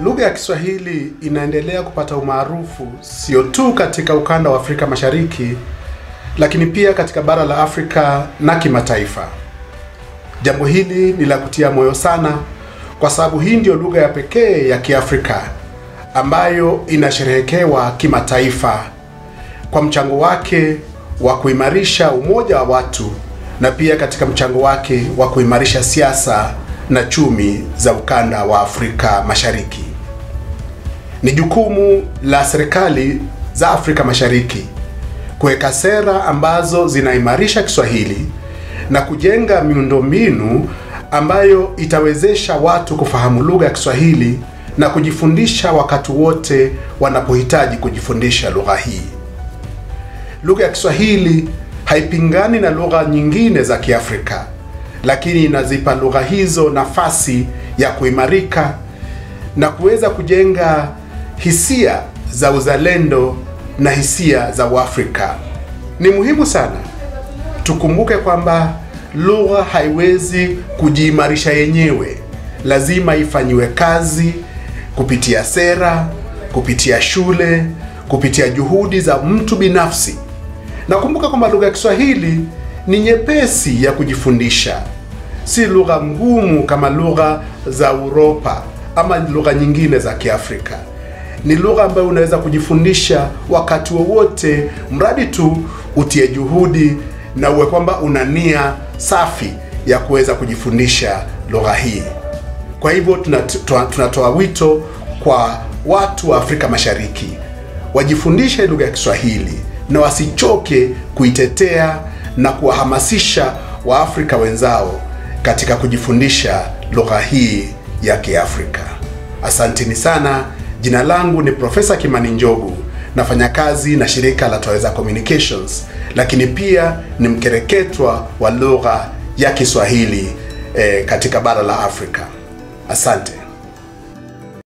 Lugha ya Kiswahili inaendelea kupata umaarufu sio tu katika ukanda wa Afrika Mashariki, lakini pia katika bara la Afrika na kimataifa. Jambo hili ni la kutia moyo sana, kwa sababu hii ndiyo lugha ya pekee ya Kiafrika ambayo inasherehekewa kimataifa kwa mchango wake wa kuimarisha umoja wa watu na pia katika mchango wake wa kuimarisha siasa na chumi za ukanda wa Afrika Mashariki. Ni jukumu la serikali za Afrika Mashariki kuweka sera ambazo zinaimarisha Kiswahili na kujenga miundombinu ambayo itawezesha watu kufahamu lugha ya Kiswahili na kujifundisha wakati wote wanapohitaji kujifundisha lugha hii. Lugha ya Kiswahili haipingani na lugha nyingine za Kiafrika, lakini inazipa lugha hizo nafasi ya kuimarika na kuweza kujenga hisia za uzalendo na hisia za Uafrika. Ni muhimu sana tukumbuke kwamba lugha haiwezi kujiimarisha yenyewe, lazima ifanyiwe kazi kupitia sera, kupitia shule, kupitia juhudi za mtu binafsi. Nakumbuka kwamba lugha ya Kiswahili ni nyepesi ya kujifundisha, si lugha ngumu kama lugha za Uropa ama lugha nyingine za Kiafrika. Ni lugha ambayo unaweza kujifundisha wakati wowote, mradi tu utie juhudi na uwe kwamba una nia safi ya kuweza kujifundisha lugha hii. Kwa hivyo tunatoa tunatoa wito kwa watu wa Afrika Mashariki wajifundishe lugha ya Kiswahili na wasichoke kuitetea na kuwahamasisha Waafrika wenzao katika kujifundisha lugha hii ya Kiafrika. Asanteni sana. Jina langu ni Profesa Kimani Njogu, nafanya kazi na shirika la Twaweza Communications, lakini pia ni mkereketwa wa lugha ya Kiswahili eh, katika bara la Afrika. Asante.